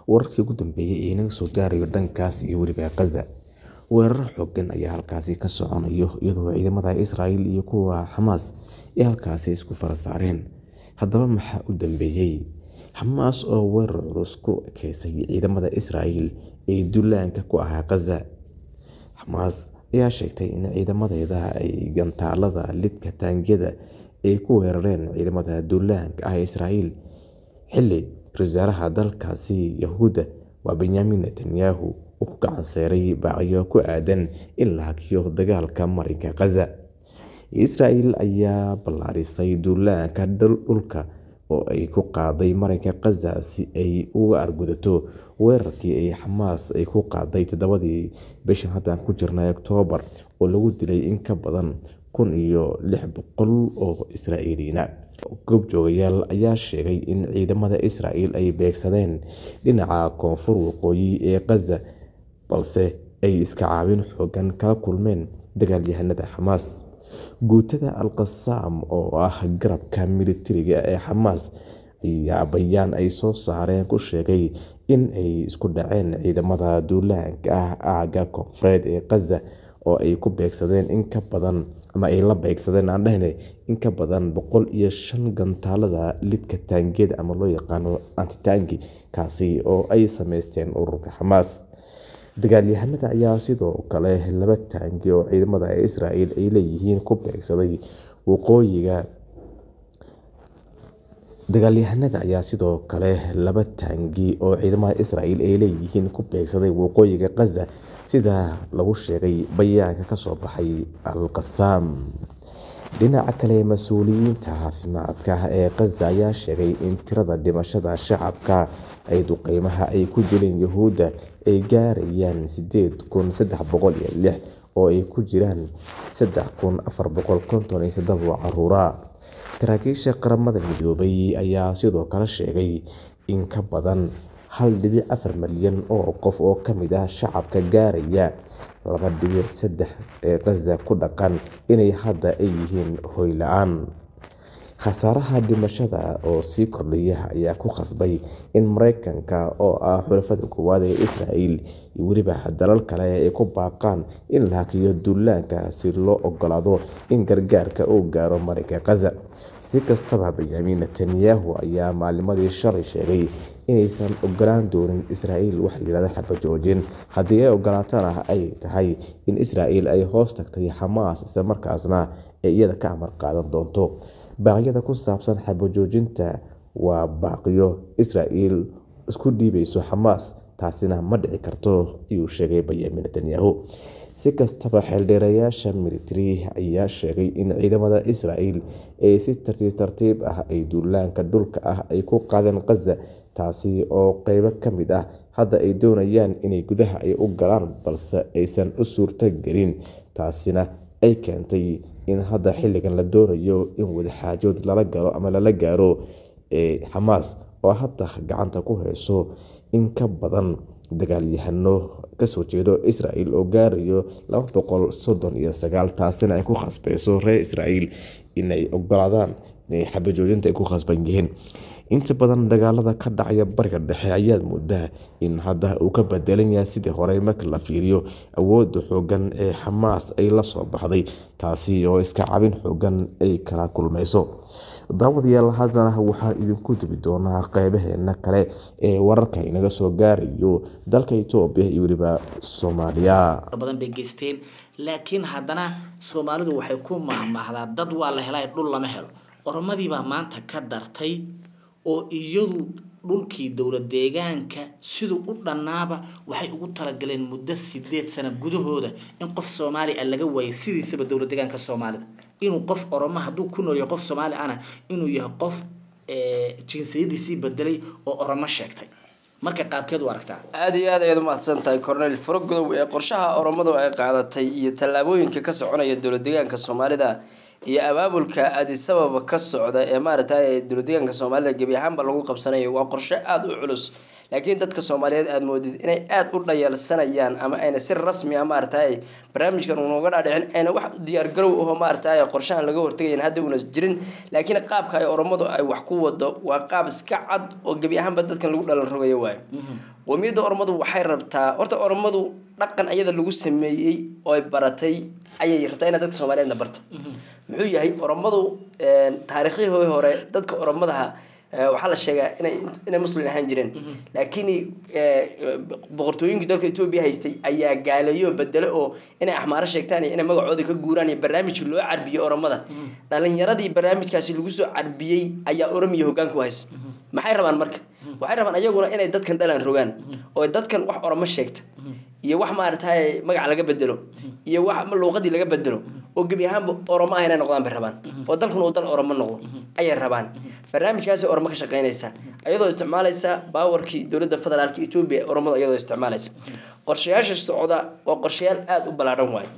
wararkii ugu dambeeyay ee inaga soo gaarayo dhankaas iyo weliba Gaza. Weerar xooggan ayaa halkaasi ka soconayo iyadoo ciidamada Israa'iil iyo kuwa Xamaas ay halkaasi isku fara saareen. Haddaba maxaa u dambeeyay? Xamaas oo weerar culus ku ekeysay ciidamada Israa'iil ee duulaanka ku ahaa Gaza. Xamaas ayaa sheegtay in ciidamadeeda ay gantaalada lidka taangiyada ay ku weerareen ciidamada duulaanka ah ee Israa'iil xilli ra'iisul wasaaraha dalkaasi Yahuudda waa Benyamin Netanyahu uu ku gacan saaray baaqyo ku aadan in la hakiyo dagaalka marinka Gaza. Israa'iil ayaa ballaarisay duulaanka dhulka oo ay ku qaaday marinka Gaza si ay uga argudato weerarkii ay Xamaas ay ku qaaday todobadii bishan hadda aan ku jirnay Oktoobar oo lagu dilay in ka badan kun iyo lix boqol oo Israa'iiliyiin ah. Goobjoogayaal ayaa sheegay in ciidamada Israa'iil ay beegsadeen dhinaca koonfur waqooyi ee Gaza balse ay iska caabin xooggan kala kulmeen dagaalyahanada Xamaas. Guutada Al-Qassam oo ah garabka militariga ee Xamaas ayaa bayaan ay soo saareen ku sheegay in ay isku dhaceen ciidamada duulaanka ah aagga koonfureed ee Gaza oo ay ku beegsadeen in ka badan ama ay la beegsadeen aan dhahnay in ka badan boqol iyo shan gantaalada lidka taangiyada ama loo yaqaano anti-tank kaasi oo ay sameysteen ururka Xamaas. Dagaalyahanada ayaa sidoo kale laba taangi oo ciidamada Israa'iil ay leeyihiin ku beegsaday waqooyiga. Dagaalyahanada ayaa sidoo kale laba taangi oo ciidamada Israa'iil ay leeyihiin ku beegsaday waqooyiga Gaza sida lagu sheegay bayaanka ka soo baxay Al-Qassam. Dhinaca kale, mas'uuliyiinta caafimaadka ee Gaza ayaa sheegay in tirada dhimashada shacabka ay duqeymaha ay ku dileen Yuhuudda ay gaarayaan sideed kun sedax boqol iyo lix oo ay ku jiraan sedax kun afar boqol konton iyo todoba carruur ah. Saraakiisha Qaramada Midoobay ayaa sidoo kale sheegay in ka badan hal dhibic afar milyan oo qof oo ka mid ah shacabka gaaraya laba dhibic sedex ee Gaza ku dhaqan inay hadda ay yihiin hoy la'aan. Khasaaraha dhimashada oo sii kordhaya ayaa ku khasbay in Mareykanka oo ah xulafada koowaad ee Israa'iil iyo weliba dalal kale ay ku baaqaan in la hakiyo duulaanka si loo oggolaado in gargaarka uu gaaro marinka Gaza. Si kastaba, Benyamin Netanyahu ayaa maalmadii shalay sheegay inaysan ogolaan doonin Israa'iil wax la yiraahdo xabad joojin, haddii ay ogolaatana ay tahay in Israa'iil ay hoos tagtay Xamaas isla markaasna ay iyada ka amar qaadan doonto. Baaqyada ku saabsan xabad joojinta waa baaqyo Israa'iil isku dhiibayso Xamaas, taasina ma dhici karto ayuu sheegay Benyamin Netanyahu. Si kastaba, xeeldheerayaasha militari ayaa sheegay in ciidamada Israa'iil ay si tartiib tartiib ah ay duulaanka dhulka ah ay ku qaadeen Gaza, taasi oo qaybo ka mid ah hadda ay doonayaan inay gudaha ay u galaan balse aysan u suurtagelin. Taasina ay keentay in hadda xilligan la doonayo in wadaxaajood lala galo ama lala gaaro Xamaas oo hadda gacanta ku hayso in ka badan dagaalyahano ka soo jeeda Israa'iil oo gaaraya laba boqol soddon iyo sagaal. Taasina ay ku khasbayso reer Israa'iil inay oggolaadaan in xabad joojinta ay ku khasban yihiin. Inta badan dagaalada ka dhacaya Bariga Dhexe ayaad moodaa in hadda uu ka bedelan yahay sidii hore marka la fiiriyo awoodda xooggan ee Xamaas ay la soo baxday, taasi oo iska caabin xooggan ay kala kulmayso. Daawadayaal, haddana waxaan idinku duubi doonaa qaybaheena kale ee wararka inaga soo gaarayo dalka Itoobiya iyo weliba Soomaaliya. badan bay geysteen laakiin haddana Soomaalidu waxay ku mahmahdaa dad waa la helay dhul lama helo. Oromadii baa maanta ka dartay oo iyadu dhulkii dowlad deegaanka siduu u dhannaaba waxay ugu talagaleen muddo sideed sano gudahooda in qof Soomaali ah laga waayo sidiisaba dowlad deegaanka Soomaalida inuu qof Oromo hadduu ku nool yahay qof Soomaali ahna inuu yahay qof jinsiyadiisii bedelay oo Oromo sheegtay marka qaabkeed u aragtaa aad iyo aad ayaad umahadsan tahay cornel faragodow ee qorshaha oromadu ay qaadatay iyo tallaabooyinka ka soconaya dowlad deegaanka soomaalida iyo abaabulka adisababa ka socda ee maaragtay dowlad deegaanka soomaalida gebi ahaanba lagu qabsanayo waa qorshe aada u culus laakiin dadka soomaaliyeed aada moodid inay aada u dhayalsanayaan ama ayna si rasmi ah maaragtay barnaamijkan unaga dhaadhicin ayna wax diyaargarow aho maaragtay qorshahan laga hortegayan hadda una jirin laakiin qaabka ay oromadu ay wax ku wado waa qaab iska cad oo gebi ahaanba dadkan lagu dhalan rogayo waayo qowmiyadda oromadu waxay rabtaa horta oromadu dhaqan ayada lagu sameeyey oo ay baratay ayay rabtaa inay dadka soomaaliyeedna barto muxuu yahay oromadu taariikhyahii hore dadka oromadaha waxaa la sheegaa inay inay muslim ahaan jireen laakiin boqortooyinkii dalka etoobiya haystay ayaa gaaleeyo bedelo oo inay axmaaro sheegtaan iyo inay magacooda ka guuraan iyo barnaamijka loo carbiyey oromada dhalinyaradii barnaamijkaasi lagu soo carbiyey ayaa oromiya hoggaanka u haysa maxay rabaan marka waxay rabaan ayaguna inay dadkan dhalan rogaan oo dadkan wax oromo sheegta iyo wax maaragtay magac laga bedelo iyo wax luuqadii laga bedelo oo gebi ahaanba oromo ah inay noqdaan bay rabaan oo dalkuna uu dal oromo noqdo ayay rabaan barnaamijkaasi oromo ka shaqeynaysa iyadoo isticmaalaysa baawarkii dowladda federaalka etoobiya oromada iyadoo isticmaalaysa qorshayaasha socda waa qorshayaal aada u ballaadhan waayo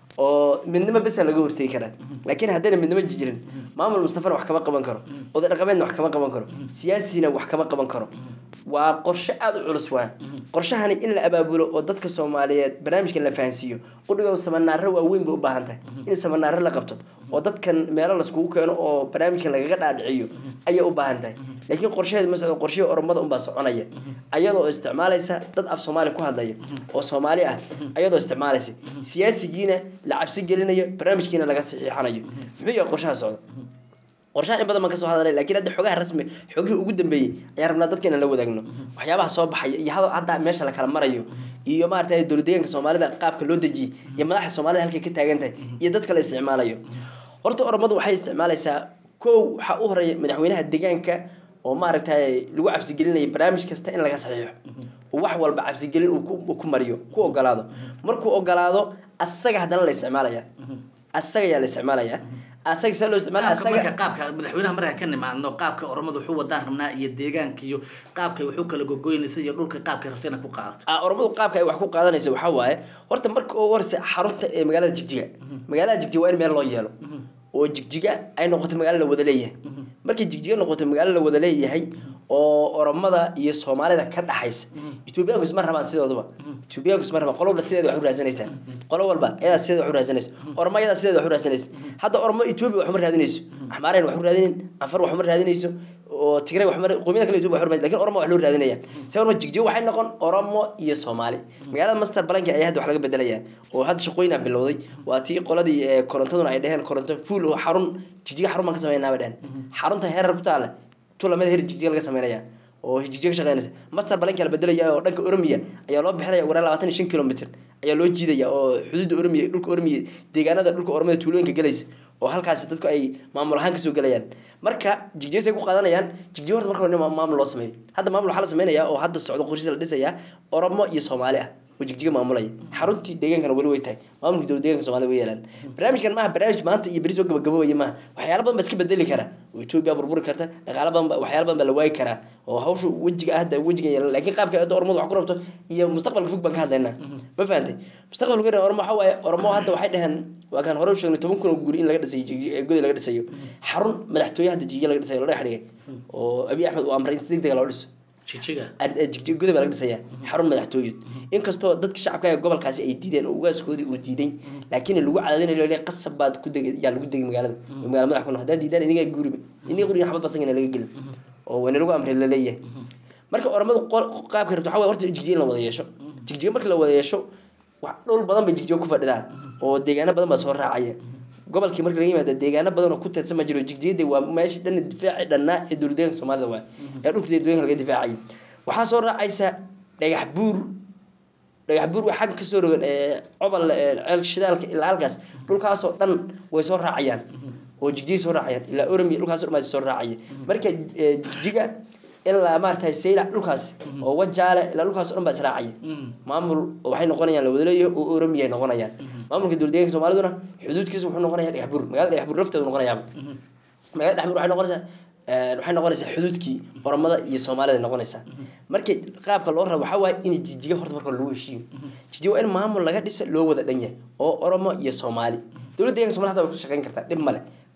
oo midnimo besa laga hortegi karaa laakiin haddayna midnimo jirin maamul mustafana wax kama qaban karo oday dhaqameedna wax kama qaban karo siyaasina wax kama qaban karo waa qorshe aada u culus waa qorshahani in la abaabulo oo dadka soomaaliyeed barnaamijkan la fahansiiyo udhigo samanaaro waaweyn bay u baahan tahay in samanaaro la qabto oo dadkan meelo laiskugu keeno oo barnaamijkan lagaga dhaadhiciyo ayay u baahan tahay laakiin qorshaheed ma socdo qorshihii oromada unbaa soconaya ayadoo isticmaalaysa dad af soomaali ku hadlaya oo soomaali ah ayadoo isticmaalaysa siyaasigiina la cabsi gelinayo barnaamijkiina laga saxiixanayo muxuu yahay qorshaha socda qorshahan in badan baan kasoo hadalay lakiin hadda xogaha rasmi xogihii ugu dambeeyey ayaan rabnaa dadka inaan la wadaagno waxyaabaha soo baxaya iyo hadda meesha la kala marayo iyo maaragtay dowlad deegaanka soomaalida qaabka loo dejiyey iyo madaxda soomaalida halkay ka taagan tahay iyo dadka la isticmaalayo horta oromadu waxay isticmaalaysaa kow waxaa u horeeya madaxweynaha deegaanka oo maaragtay lagu cabsigelinaya barnaamij kasta in laga saxiixo wax walba cabsigelin uu ku mariyo ku ogolaado markuu ogolaado asaga haddana la isticmaalaya asaga ayaa la isticmaalaya asaga see loo isticmaala marka qaabka madaxweynaha markaa ka nimaadno qaabka oromadu wuxuu wadaan rabnaa iyo deegaanka iyo qaabka wuxuu kala gogoynaysa iyo dhulka qaabka rabta inaad ku qaadato oromadu qaabka ay wax ku qaadanaysa waxaa waaye horta marka ugu horeysa xarunta ee magaalada jigjiga magaalada jigjiga waa in meel loo yeelo oo jigjiga ay noqoto magaalo la wada leeyahay markay jigjiga noqoto magaalo la wada leeyahay oo oromada iyo soomaalida ka dhaxaysa etoobiyaanku isma rabaan sidooduba etoobiyaanku isma rabaan qolo walba sideeda wax u raadsanaysaa qolo walba ayadaa sideeda wax u raadsanaysa oromo ayadaa sideeda wax u raadsanaysa hadda oromo etoobiya wax uma raadinayso axmaareen wax u raadinin anfar wax uma raadinayso oo tigray wax mar qoomiyada kale etoobiya wax u raadin lakin oromo wax loo raadinaya se ormo jigjiga waxay noqon oromo iyo soomaali magaalada master balanki ayaa hadda wax laga bedelaya oo hadda shaqooyina bilowday waa tii qoladii korontaduna ay dheheen koronto fuul oo xarun jigjiga xarun baan ka sameynaa bay dheheen xarunta heerar ku taale tulamada her jigjiga laga sameynaya oo jigjiga ka shaqeynaysa master balanki la bedelaya oo dhanka oromiya ayaa loo bixinaya ugu yaraan labaatan iyo shan kilomitr ayaa loo jiidaya oo xuduudda oromiya dhulka oromiya deegaanada dhulka oromada tuulooyinka galaysa oo halkaasi dadku ay maamul ahaan kasoo gelayaan marka jigjigas ay ku qaadanayaan jigjiga horta marka hore maamul loo sameeyo hadda maamul waxaa la sameynaya oo hadda socdo qorshiisa la dhisaya oromo iyo soomaali ah oo jigjiga maamulaya xaruntii deegaankana weli way tahay maamulka dowlad deeganka soomaalida way yeelaan barnaamijkan maaha barnaamij maanta iyo beri soo gabagabobaya maaha waxyaala badan ba iska bedeli kara oo etoobiya burburi karta dhaqaala badan waxyaala badan baa la waayi karaa oo hawsha wejiga hadda wejiga yeelan laakiin qaabka hadda ormadu wax ku rabto iyo mustaqbalka fog baan ka hadlaynaa ma fahantay mustaqbalka fog ormo waxaa waaye ormo hadda waxay dhaheen waa kaan hore u sheegnay toban kun oo guri in laga dhisayo godi laga dhisayo xarun madaxtooye hadda jigjiga laga dhisayo loo dhex dhigay oo abiy axmed uu amray in si degdega loo dhiso jigjiga baa laga dhisaya xarun madaxtooyed inkastoo dadka shacabka ee gobolkaasi ay diideen oo ugaaskoodii uu diiday laakiin lagu cadaadinayo le qasab baad ku deg yaa lagu degay magaalada magala madax ku haddaan diidaan inigaa guuriba iniga guriga xabad basangana laga gelin oo wayna lagu amray laleeyahay marka oramadu qaabka rabto waxaa horta jigjiga in la wada yeesho jigjiga marka la wada yeesho wax dhul badan bay jigjiga ku fadhidaan oo deegaano badan baa soo raacaya gobolkii marka laga yimaada deegaano badan oo ku teedsan ma jiro jigjiyada waa meesha dhan difaaci dhannaa ee dowlad deeganka soomaalida waa ee dhulka deegaanka laga difaacayay waxaa soo raacaysa dhagax buur dhagax buur waa xagga kasoo rogan cobol ceel shidaalka ilaa halkaas dhulkaasoo dhan way soo raacayaan oo jigjigay soo raacayaan ilaa oromia dhulkaas dhan baa soo raacaya marka jigjiga ilaa maaragtay saylac dhulkaas oo wajaale ilaa dhulkaas dhan baa israacaya maamul waxay noqonayaan la wadaleeyahay oo oromiya ay noqonayaan maamulka dowlad deeganka soomaaliduna xuduudkiisa wuxuu noqonaya dhagax buur magaalada dhagax buur lafteedu noqonayaaba magaalada dhagax buur waxay noqonaysaa waxay noqonaysaa xuduudkii oromada iyo soomaalida noqonaysaa marka qaabka loo rabo waxaa waaye in jijiga horta marka lagu heshiiyo jijiga waa in maamul laga dhiso loo wada dhan yahay oo oromo iyo soomaali dowladda deeganka somalia hada way ku shaqeyn kartaa dhib male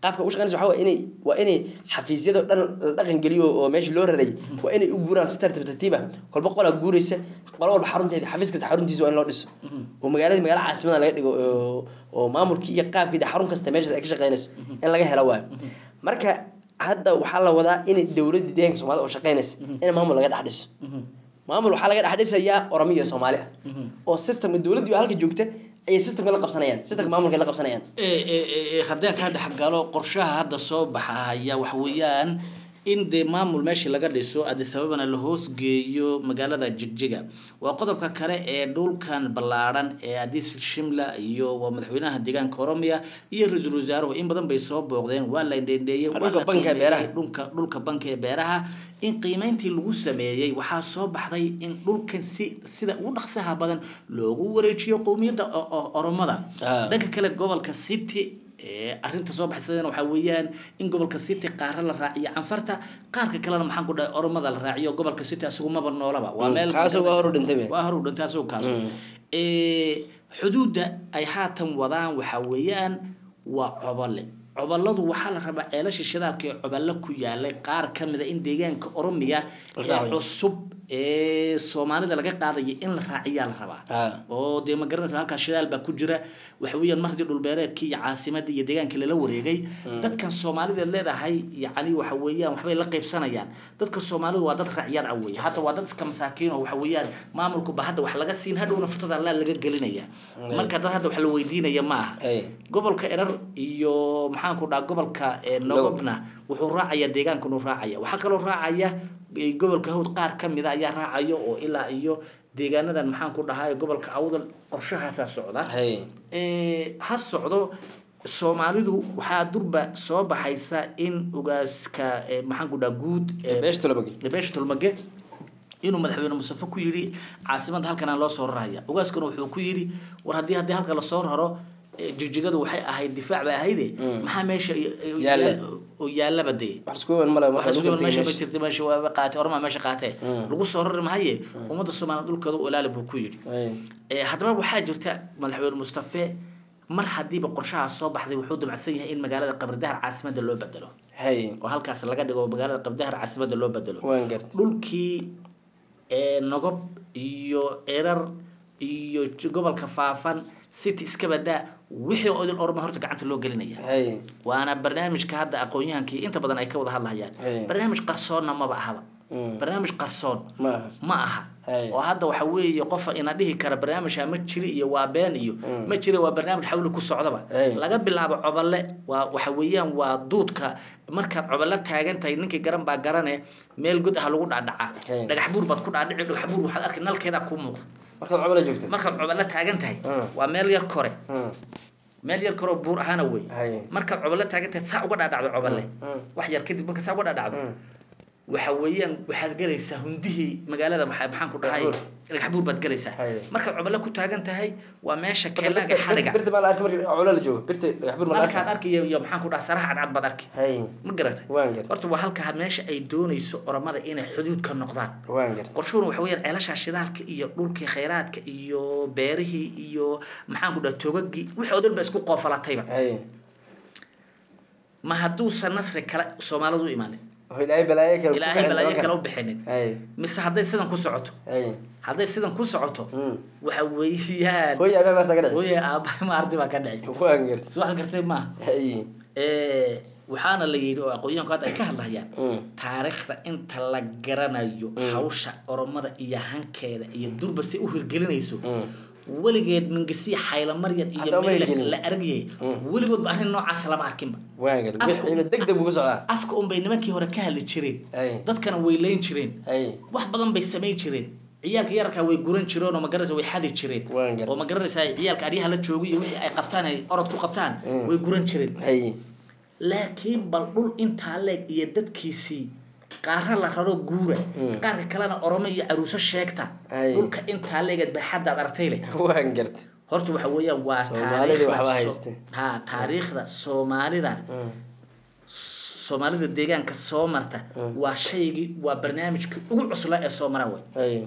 qaabka ugu shaqeynaysa waxaa waa inay waa inay xafiisyada dhan la dhaqan geliyo oo meeshii loo raray waa inay u guuraan si tartiib tartiib ah kolba qolaa guuraysa qolo walba xarunteeda xafiis kasta xaruntiisa waa in loo dhiso oo magaaladii magaala caasimada laga dhigo oo- oo maamulkii iyo qaabkeeda xarun kasta meesha ay ka shaqeynayso in laga helo waayo marka hadda waxaa la wadaa in dowladda deegaanka soomaalida oo shaqeynaysa in maamul laga dhex dhiso maamul waxaa laga dhex dhisayaa oromiya iyo soomaali ah oo systemka dowladdii oo halka joogta ayay systemka la qabsanayaan systemka maamulka la qabsanayaan Ee, ee, ee, haddii aan ka dhex galo qorshaha hadda soo baxaya waxa weeyaan in dee maamul meeshii laga dhiso addis ababana la hoosgeeyo magaalada jigjiga waa qodobka kale ee dhulkan ballaadhan ee addis shimla iyo waa madaxweynaha deegaanka oromiya iyo ra-iisul wasaaruhu in badan bay soo booqdeen waa la indhendheeyey waa Dhulka la banka ee qiimeeyey, beeraha. dhulka dhulka banka ee beeraha in qiimeyntii lagu sameeyey waxaa soo baxday in dhulkan si sida ugu dhaqsaha badan loogu wareejiyo qowmiyadda o- o- oromada Ah. dhanka kale gobolka city ee arrinta soo baxsadana waxaa weeyaan in gobolka city qaara la raaciyo canfarta qaarka kalena maxaan ku dhahay oromada la raaciyo gobolka city asigu maba noolaba waa Mm, meel kaasoo waa hor u dhintay be. waa hor u dhintay asigu kaaso Mm. ee xuduudda ay haatan wadaan waxaa weeyaan waa cobole coboladu waxaa la rabaa ceelasha shidaalka ee cobolo ku yaalay qaar ka mida in deegaanka oromiya La ee raaciyo. cusub ee soomaalida laga qaadayo in la raaciyaa la rabaa Ah. oo dee ma garanaysa halkaas shidaal baa ku jira waxa weeyaan mar haddii dhulbeereedkii iyo caasimadii iyo deegaankii lala wareegay dadkan soomaalideed leedahay yacni waxa weeyaan waxbay la qaybsanayaan dadka soomaalidu waa dad racyad ah weeye hadda waa dad iska masaakiin oo waxa weeyaan maamulku ba hadda wax laga siin hadhowna futada allaa laga gelinaya marka dad hadda wax la weydiinaya ma aha Ay. gobolka erar iyo maxaan ku dhaha gobolka eh, nogobna wuxuu raacaya deegaankanu raacaya waxaa kaloo raacaya eh, gobolka hawd qaar ka mida ayaa raacaya oo ilaa iyo deegaanadan maxaan ku dhahay gobolka awdal qorshahaasaa socda Ay. Eh, ha socdo soomaalidu waxaa durba soo baxaysa in ugaaska eh, maxaan ku dhaha guud eh, beesha tulabagi beesha tulmage inuu madaxweyne mustafa ku yidhi caasimadda halkan aan loo soo raraya ugaaskana wuxuu ku yidhi war haddii haddii halka lasoo raro eh, jigjigadu waxay ahayd difaac bay ahayde Mm. maxaa meesha i- i- Yaalla. oo yaallaba dee wax isku weyn male waxa marka sugan lagu meesha ma meesha jirta meesha waa qaatay ormaa meesha qaatee Mm. lagu soo rari mahaye ummadda soomaaliya dhulkooda u ilaali buu ku yidhi Ay. Eh, haddaba waxaa jirta madaxweyne mustafe mar haddiiba qorshahaas soo baxday wuxuu damacsan yahay in magaalada qabridahar caasimadda loo bedelo Hay. oo halkaas laga dhigo magaalada qabridahar caasimadda loo bedelo waan gartay dhulkii ee nogob iyo erar iyo j- gobolka faafan city iska badaa wixii oo idin orma horta gacanta loo gelinaya Hay. waana barnaamijka hadda aqoon-yahankii inta badan ay ka wada hadlayaan Hey. barnaamij qarsoonna maba ahaba Mm. barnaamij qarsoon ma aha ma aha Hey. oo hadda waxa weeye qofa ina dhihi kara barnaamijha ma jiri iyo waa been iyo Mm. ma jira waa barnaamij xawli ku socdaba Hey. laga bilaabo cobole waa waxa weeyaan waa duudka markaad cobole taagan tahay ninkii garan baa garane meel god ah lagu dhacdhacaa Hey. dhagax buur baad ku dhaadhici dhagax buur waxaad arki nalkeedaa kuu muuqda markaad cobala joogto markaad cobole taagan tahay Mm. waa meel yar kore Mm. meel yar koroo buur ahaana wey Hay. markaad cobole taagan tahay saa uga dhaadhacdo cobole Mm. wax yar kadib marka saa uga dhaadhacdo Mm. waxa weeyaan waxaad galaysaa hundihii magaalada maxaa maxaan ku dhahay Dhagax dhagax buur baad galaysaa Haye. markaad cobole ku taagan tahay waa meesha Marka keelaaga birta- xadhiga birta baa la arki marka cobala la joogo birta dhagax bir ma la markaad arki arki iyo iyo maxaan ku dhaha saraha cadcad baad arki Hay. ma garatay waan gartay horta waa halka meesha ay doonayso oramada inay xuduud ka noqdaan waan gartay qorshuhuna waxa weeyaan ceelasha shidaalka iyo dhulkii khayraadka iyo beerihii iyo maxaan ku dhaha togagii wixii oo dhan ba isku qoofalatayba Hay. ma hadduusan nasri kale soomaalidu u imaanin oo ilaahay balaayo kale ku ilaahay kicin balaayo nimankan. kale u bixinin Hay. mise hadday sidan ku socoto Hay. hadday sidan ku socoto Mm. waxa weeyaan hooyo aabaa maarta ka dhici hooye aabbahay ma ardi baa ka dhici waan gartay soo wax gartay maaha Hay. Eh, waxaana la yidhi oo aqoonyahanku hadda ay ka hadlayaan Mm. taariikhda inta la garanayo Mm. hawsha oromada iyo hankeeda iyo durba si u hirgelinayso Mm. weligeed mingisiya xayla maryan iyo Hataa uma meel hirgelin. la argayay Mm. weligoodba arrin noocaas lama arkinba waan gartay Afka- wixiina deg deg buu ku socdaa afka unbay nimankii hore ka hadli jireen Hay. dadkana way leyn jireen Hay. wax badan bay samayn jireen ciyaalka yararkaa way guran jireen oo magaranaysa way xadi jireen waan gartay oo ma garanaysaa ciyaalka adyaha la joogo iyo wixii ay qabtaan ay orod ku qabtaan Mm. way guran jireen Hay. laakiin bal dhul intaa leeg iyo dadkiisii qaara la raro guura Mm. qaarka kalena oromo iyo caruuso sheegta Ay. dhulka intaa leegeed baxaddaad artay leh waan gartay horta waxa weeyaan waa Soomaalida taariikhda waxba so- hayste. ha taariikhda soomaalida Mm. soomaalida deegaanka soo marta Mm. waa shaygii waa barnaamijka ugu cuslaa ee soo mara wey Hay.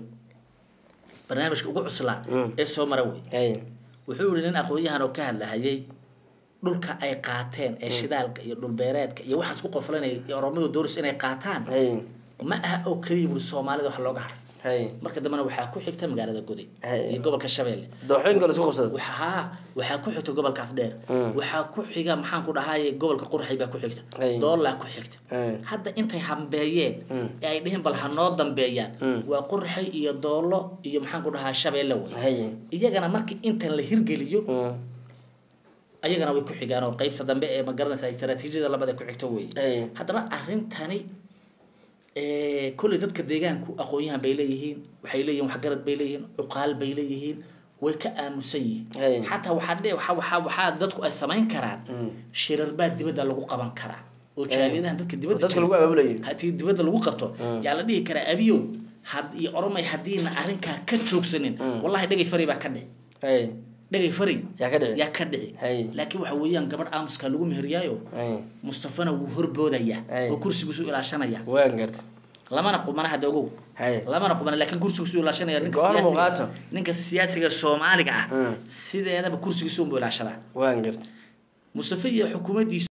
barnaamijka ugu cuslaa Mm. ee soo mara wey Hay. wuxuu yihi nin aqoon-yahan oo ka hadlahayay dhulka ay qaateen ee shidaalka iyo dhulbeereedka iyo waxaas ku qoflanaya iyo oromadu dooris inay qaataan hay ma aha oo keliya buri soomaalida wax looga haray hay marka dambena waxaa ku xigta magaalada goday Hey. iyo gobolka shabeelle dooxooyinka la isku qabsada waxa haa waxaa ku xigta gobolka afdheer Mm. waxaa ku xiga maxaan ku dhahaye gobolka qurxay baa ku xigta Hey. doolaa ku xigta Hey. hadda intay hambeeyeen Mm. ee ay dhihin bal ha noo dambeeyaan Mm. waa qurxay iyo doolo iyo maxaan ku dhahaa shabeelle wey hay iyagana markii intan la hirgeliyo Mm. ayagana way ku xigaan oo qaybta dambe ee magaranaysa istaraatiijiyada labada ku xigto wey Hey. haddaba arrintani eh, kolley dadka deegaanku aqoon-yahan bay leeyihiin waxay leeyihin waxgarad bay leeyihiin cuqaal bay leeyihiin way ka aamusan Hey. yihiin xataa waxaa dhe waxaa waxaa waxaa dadku ay samayn karaan Mm. shirar baa dibadda lagu qaban karaa oo jaaliyadahan dadka dibadda dadka jira- lagu abaabulayo haddii dibadda lagu qabto Mm. yaa la dhihi karaa abiyow had iyo oromay haddiina arrinkaa ka joogsanin Mm. wallahi dhegay fari baa ka dhici hay dhegay fari yaa ka dhici yaa ka dhici Hey. laakiin waxa weeyaan gabadh aamuskaa lagu meheriyaayo hay mustafana wuu horboodayaa Hey. oo kursigiisu ilaashanaya waan garta lamana qumana hadda ogow hay lamana qumana laakiin kursigiisu ilaashanaya ninka Go'aan siyaasiga- muuqaato. ninka siyaasiga soomaaliga ah Mm. sideedaba kursigiisu unbuu ilaashadaa waan garta mustafa iyo xukuumaddiisu